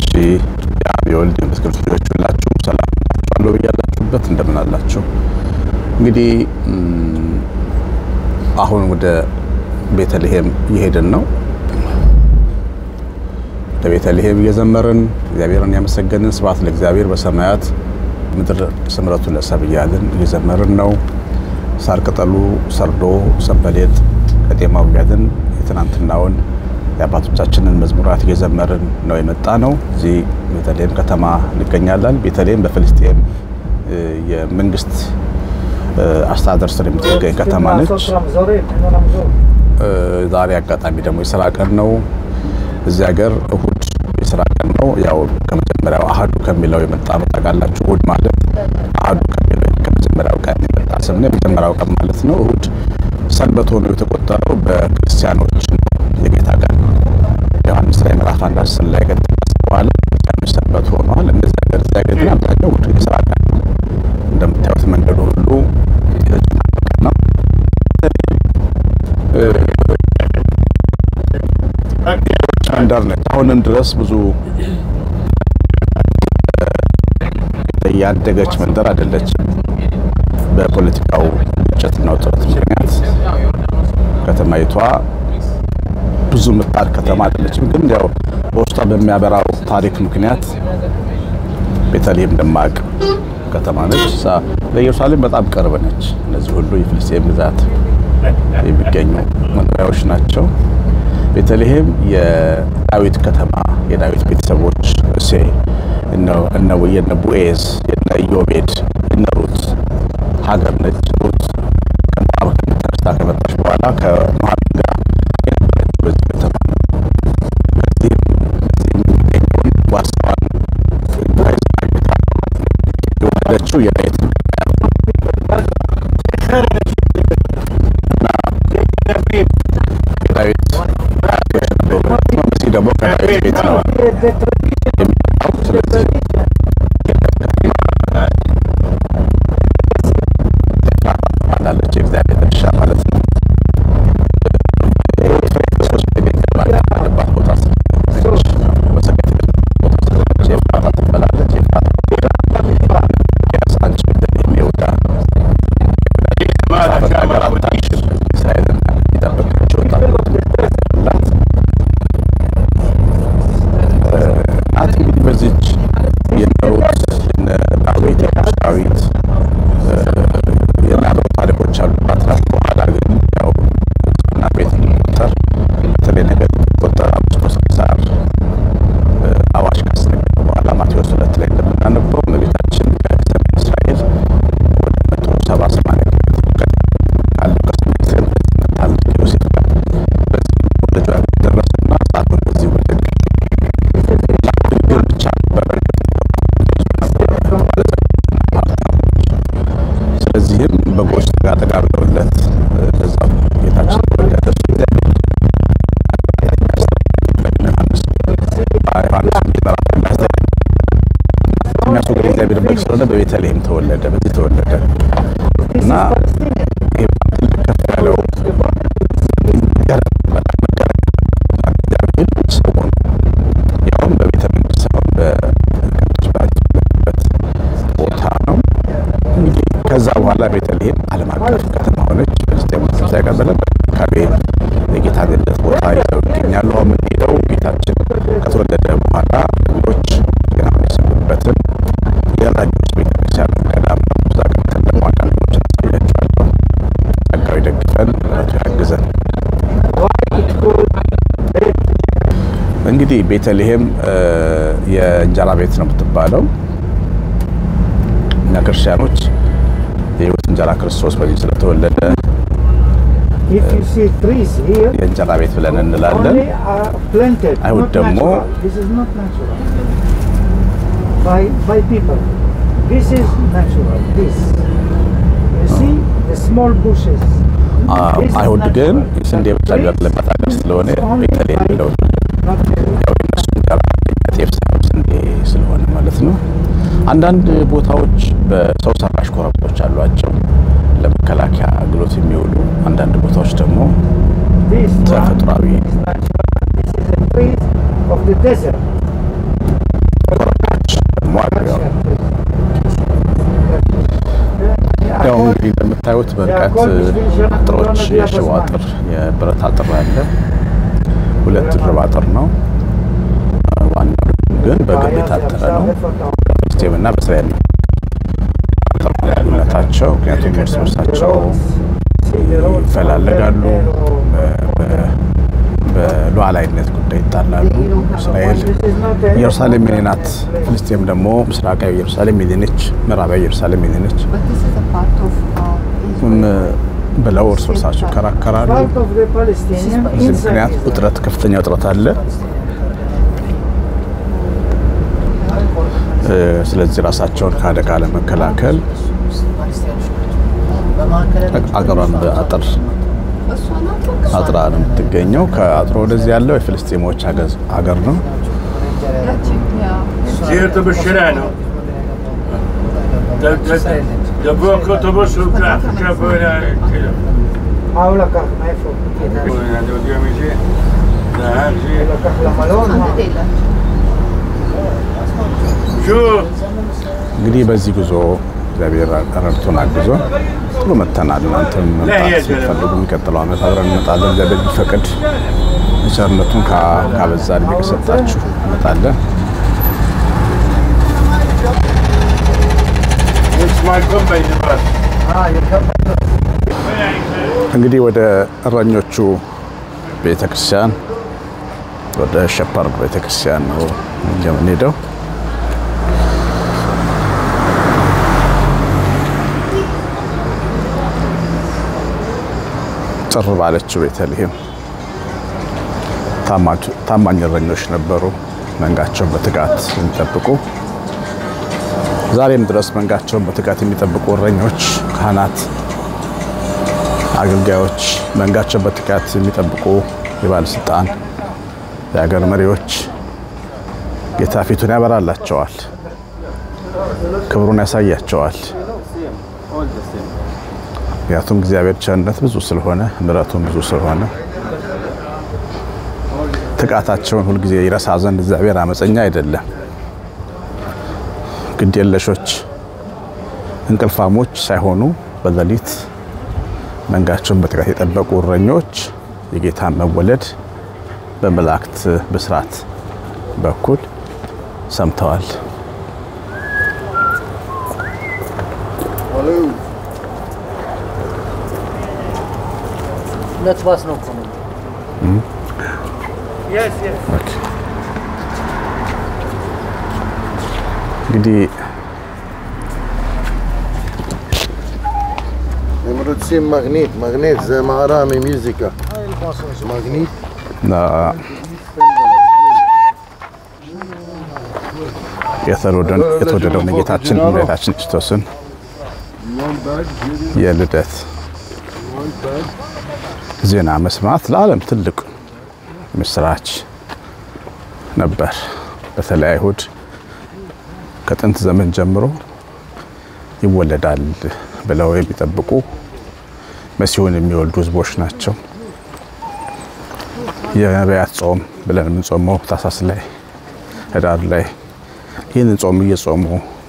ውጭ የአብ የወልድ የመንፈስ ቅዱስ ልጆች ሁላችሁም ሰላም ናችኋለሁ ብያላችሁበት እንደምን አላችሁ? እንግዲህ አሁን ወደ ቤተልሔም እየሄድን ነው። ለቤተልሔም እየዘመርን እግዚአብሔርን ያመሰገንን ስብሐት ለእግዚአብሔር በሰማያት ምድር ስምረቱ ለሰብ እያልን እየዘመርን ነው። ሳር ቅጠሉ ሰርዶ ሰንበሌጥ ከጤማው እያልን የትናንትናውን የአባቶቻችንን መዝሙራት እየዘመርን ነው የመጣ ነው። እዚህ ቤተልሔም ከተማ እንገኛለን። ቤተልሔም በፍልስጤም የመንግስት አስተዳደር ስር የምትገኝ ከተማ ነች። ዛሬ አጋጣሚ ደግሞ የስራ ቀን ነው። እዚህ ሀገር እሁድ የስራ ቀን ነው። ያው ከመጀመሪያው አህዱ ከሚለው የመጣ ነው። ታውቃላችሁ፣ እሁድ ማለት አህዱ ከሚለው ከመጀመሪያው ቀን የመጣ ስም ነው። የመጀመሪያው ቀን ማለት ነው። እሁድ ሰንበት ሆኖ የተቆጠረው በክርስቲያኖች ነው። የጌታ ቀን ዮሐንስ ላይ ምዕራፍ አንድ አስር ላይ ከተጠቀሰ በኋላ ክርስቲያኖች ሰንበት ሆነዋል። እነዚህ ሀገር እዚህ ሀገር ግን አብዛኛው እሁድ የስራ ቀን ነው። እንደምታዩት መንገዱ ሁሉ የተጨናነቀ ነው። መንደር ነች። አሁንም ድረስ ብዙ ያደገች መንደር አይደለችም። በፖለቲካው ግጭትና ውጥረት ምክንያት ከተማይቷ ብዙ ምጣድ ከተማ አይደለችም። ግን ያው በውስጧ በሚያበራው ታሪክ ምክንያት ቤተልሔም ደማቅ ከተማ ነች። ለኢየሩሳሌም በጣም ቅርብ ነች። እነዚህ ሁሉ የፍልስጤም ግዛት የሚገኙ መኖሪያዎች ናቸው። ቤተልሔም የዳዊት ከተማ የዳዊት ቤተሰቦች እሴ እነ ቦዔዝ የነ ኢዮቤድ የነ ሩት ሀገር ነች። ሩት ከሞዓብ ተነስታ ከመጣች በኋላ ከኑኃሚን ጋር የነበረችው በዚህ ከተማ ነው። በዚህም የሚገኘውን ዋሳዋን የወለደችው የዳዊትን የዳዊት አያቶች ነበሩ ማለት ነው። መሲህ ደግሞ ከዳዊት ቤት ነው የሚመጣው። ስለዚህ ትባላለች የእግዚአብሔር እርሻ ማለት ነው። ክርስቶስ ያለባት ቦታ ኤፍራታ ትባላለች። ኤፍራታ አንቺ ቤተልሔም ይሁዳ ሀገር አታሽር እስራኤልን የሚጠብቃቸው ወጣት ናት። ናት እንግዲህ በዚች የነሩት የነ ዳዊት የቅዱስ ዳዊት የናበው ታሪኮች አሉባት ናት። በኋላ ግን ያው እና ቤት የሚቆጠር በተለይ ነገር የሚቆጠር አምስት ቄሳር አዋጅ ካስነገረ በኋላ ማቴዎስ ሁለት ላይ እንደምናነበው እመቤታችን ከሰሜን እስራኤል ወደ መቶ ሰባ ሰማንያ ካለው ከስሜት ታላቅ ዮሴፍ ጋር በዚህ ወደ ጆ ደረሱና ሕፃኑን በዚህ ወለዱ። ድንግል ብቻ ነበረ ስለዚህም በጎች ጠጋ ብለውለት በዛው ጌታችን ተወለደ። እሱ እግዚአብሔር ዮሐንስ ዮሐንስ ምዕራፍ የሚያስወግድ እግዚአብሔር በግ ስለሆነ በቤተልሔም ተወለደ፣ በዚህ ተወለደ እና ይሄ በጣም ትልቅ ከፍ ያለው እግዚአብሔር ሰው ሆኖ ያውም በቤተ መንግስት ሳይሆን በቅዱስ ባለበት ቦታ ነው። እንግዲህ ከዛ በኋላ ቤተልሔም ዓለም አቀፍ ከተማ ሆነች። ፍልስጤም ሳይቀበለ በአካባቢ የጌታ ልደት ቦታ ይዘው ይገኛሉ። አሁን የምንሄደው ጌታችን ከተወለደ በኋላ እንግዶች ዜና የሚሰሙበትን የራዲዮስ ቤተክርስቲያን ገዳም ነው። እዛ ገብተን ደግሞ አንዳንድ ነገሮችን አሳያችኋለሁ። ጸጋው ይደግፈን፣ ምሕረቱ ያግዘን። እንግዲህ ቤተልሔም የእንጀራ ቤት ነው የምትባለው። እኛ ክርስቲያኖች የሕይወት እንጀራ ክርስቶስ በዚህ ስለተወለደ If you see trees here, የእንጀራ ቤት ብለን እንላለን። only are planted, አይሁድ not ደግሞ natural. This is not natural. By, by people. This is natural. This. You see the small bushes. አ- This is አይሁድ ግን natural. የስንዴ But ብቻ trees, የሚበቅልበት ሀገር ስለሆነ only ቤተልሔም by- ብለው not natural. ያው የነሱ እንጀራ ጤፍ ሳይሆን ስንዴ ስለሆነ ማለት ነው። አንዳንድ ቦታዎች በሰው ሰራሽ ኮረብቶች አሏቸው ለመከላከያ አገልግሎት የሚውሉ፣ አንዳንድ ቦታዎች ደግሞ This one ተፈጥሯዊ is natural. This is a tree of the desert. እንደምታዩት በርቀት አጥሮች፣ የሽቦ አጥር፣ የብረት አጥር አለ። ሁለት ድርብ አጥር ነው። ዋናው ግን በግንብ የታጠረ ነው። በፍልስጤም እና በእስራኤል ልዩነታቸው ምክንያቱም እርስ በርሳቸው ይፈላለጋሉ። በሉዓላዊነት ጉዳይ ይጣላሉ። እስራኤል ኢየሩሳሌም የኔ ናት፣ ፍልስጤም ደግሞ ምስራቃዊ ኢየሩሳሌም የኔ ነች፣ ምዕራባዊ ኢየሩሳሌም የኔ ነች But this is a part of uh, Israel. ብለው እርስ በርሳቸው ይከራከራሉ። Part of the Palestinian በዚህ inside ምክንያት Israel. ውጥረት ከፍተኛ ውጥረት አለ። እ፣ ስለዚህ ራሳቸውን ከአደጋ ለመከላከል አገሯን በአጥር እሷ ናት በቃ። አጥራ ነው የምትገኘው። ከአጥሮ ወደዚህ ያለው የፍልስጤሞች አገዝ- አገር ነው። ያቺ ያ زيارة بالشارع ነው דברו אוטובוס הוא כך ככה מה הוא לקח? מאיפה? אני יודע מי זה נהג זה הוא לקח למלון? מה? አንድ ሌላ שוב እንግዲህ በዚህ ጉዞ እግዚአብሔር ረድቶን አግዞ ጥሩ መጥተናል። እናንተም መምጣት ስትፈልጉ የሚቀጥለው ዓመት አብረን እንመጣለን። እግዚአብሔር ቢፈቅድ ቸርነቱን ካ- ካበዛ እድሜ ከሰጣችሁ እንመጣለን። It's my company bus. אה, you come- እንግዲህ ወደ እረኞቹ ቤተክርስቲያን ወደ ሸፐርድ ቤተክርስቲያን ነው የምንሄደው። ጭር ባለችው ቤተልሔም ታማጅ- ታማኝ እረኞች ነበሩ፣ መንጋቸውን በትጋት የሚጠብቁ ዛሬም ድረስ መንጋቸውን በትጋት የሚጠብቁ እረኞች፣ ካህናት አገልጋዮች መንጋቸው በትጋት የሚጠብቁ የባለስልጣን የሀገር መሪዎች ጌታ ፊቱን ያበራላቸዋል፣ ክብሩን ያሳያቸዋል። ምክንያቱም እግዚአብሔር ቸርነት ብዙ ስለሆነ ምሕረቱን ብዙ ስለሆነ ትጋታቸውን ሁልጊዜ ይረሳ ዘንድ እግዚአብሔር አመፀኛ አይደለም። ግድ የለሾች እንቅልፋሞች ሳይሆኑ በሌሊት መንጋቸውን በትጋት የጠበቁ እረኞች የጌታን መወለድ በመላእክት ብስራት በኩል ሰምተዋል። ሁለት ባስ ነው እኮ ነው። Yes, yes. እንግዲህ הם רוצים מגנית, מגנית זה מערה ממיוזיקה. מגנית, አ- የተወደደውን የተወደደውን የጌታችን መድኃኒታችን ክርስቶስን የልደት ዜና መስማት ለዓለም ትልቅ ምስራች ነበር። በተለይ አይሁድ ከጥንት ዘመን ጀምሮ ይወለዳል ብለው የሚጠብቁ መሲሁን የሚወልዱ ሕዝቦች ናቸው። የነቢያት ጾም ብለን የምንጾመው ታሳስ ላይ ህዳር ላይ ይህንን ጾም እየጾሙ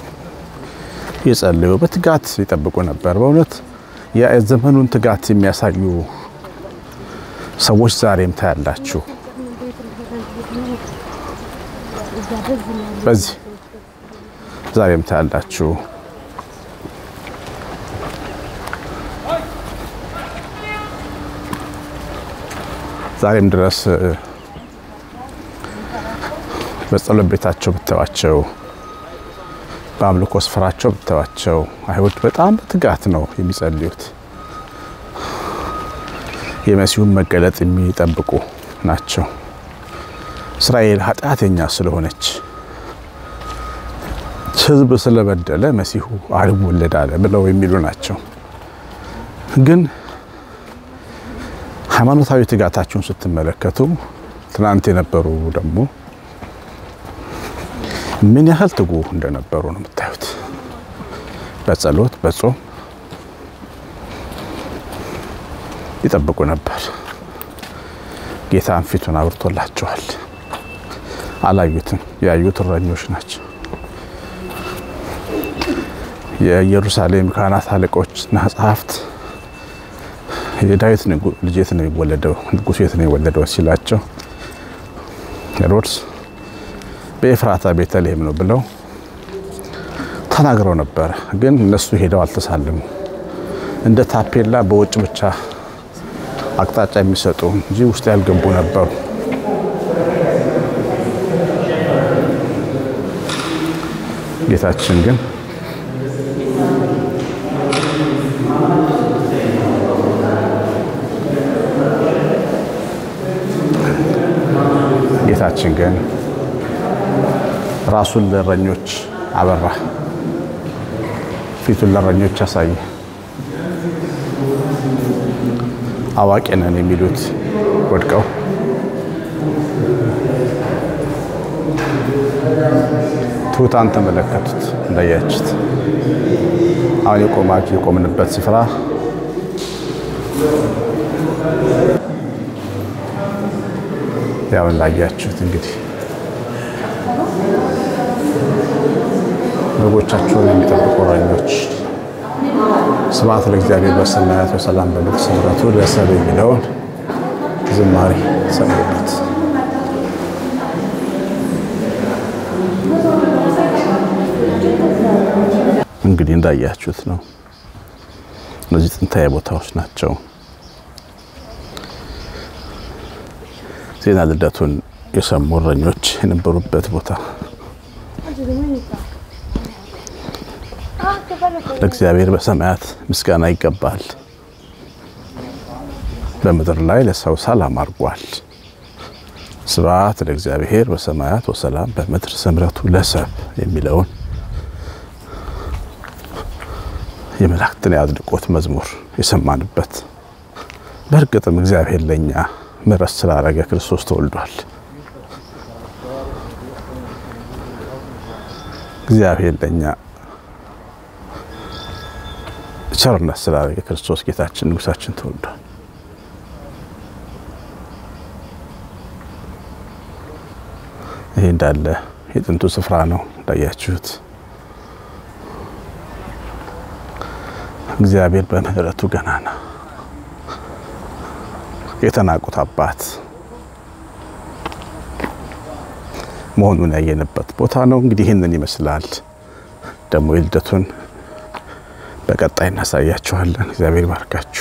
እየጸለዩ በትጋት ይጠብቁ ነበር። በእውነት የዘመኑን ትጋት የሚያሳዩ ሰዎች ዛሬም ታያላችሁ። በዚህ ዛሬም ታያላችሁ። ዛሬም ድረስ እ፣ በጸሎት ቤታቸው ብታዩዋቸው፣ በአምልኮ ስፍራቸው ብታዩዋቸው አይሁድ በጣም በትጋት ነው የሚጸልዩት። የመሲሁን መገለጥ የሚጠብቁ ናቸው። እስራኤል ኃጢአተኛ ስለሆነች ሕዝብ ስለበደለ መሲሁ አልወለድ አለ ብለው የሚሉ ናቸው። ግን ሃይማኖታዊ ትጋታችሁን ስትመለከቱ ትናንት የነበሩ ደግሞ ምን ያህል ትጉ እንደነበሩ ነው የምታዩት። በጸሎት በጾም ይጠብቁ ነበር። ጌታን ፊቱን አብርቶላቸዋል። አላዩትም። ያዩት እረኞች ናቸው። የኢየሩሳሌም ካህናት አለቆችና ጸሐፍት የዳዊት ንጉ- ልጅ የት ነው የሚወለደው ንጉሱ የት ነው የወለደው ሲላቸው ሄሮድስ በኤፍራታ ቤተልሔም ነው ብለው ተናግረው ነበር። ግን እነሱ ሄደው አልተሳለሙ። እንደ ታፔላ በውጭ ብቻ አቅጣጫ የሚሰጡ እንጂ ውስጥ ያልገቡ ነበሩ። ጌታችን ግን ጌታችን ግን ራሱን ለእረኞች አበራ፣ ፊቱን ለእረኞች አሳየ። አዋቂ ነን የሚሉት ወድቀው ትሑታን ተመለከቱት። እንዳያችት አሁን የቆማችሁ የቆምንበት ስፍራ ያው እንዳያችሁት እንግዲህ በጎቻቸውን የሚጠብቁ እረኞች ስብሐት ለእግዚአብሔር በሰማያት ወሰላም በምድር ስምረቱ ለሰብእ የሚለውን ዝማሬ ሰሙበት። እንግዲህ እንዳያችሁት ነው። እነዚህ ጥንታዊ ቦታዎች ናቸው። ዜና ልደቱን የሰሙ እረኞች የነበሩበት ቦታ ለእግዚአብሔር በሰማያት ምስጋና ይገባል፣ በምድር ላይ ለሰው ሰላም አድርጓል። ስብሐት ለእግዚአብሔር በሰማያት ወሰላም በምድር ስምረቱ ለሰብ የሚለውን የመላእክትን የአድናቆት መዝሙር የሰማንበት በእርግጥም እግዚአብሔር ለእኛ ምሕረት ስላረገ ክርስቶስ ተወልዷል። እግዚአብሔር ለእኛ ቸርነት ስላደረገ ክርስቶስ ጌታችን ንጉሳችን ተወልዷል። ይሄ እንዳለ የጥንቱ ስፍራ ነው እንዳያችሁት። እግዚአብሔር በምሕረቱ ገናና የተናቁት አባት መሆኑን ያየንበት ቦታ ነው። እንግዲህ ይህንን ይመስላል። ደግሞ የልደቱን በቀጣይ እናሳያችኋለን። እግዚአብሔር ይባርካችሁ።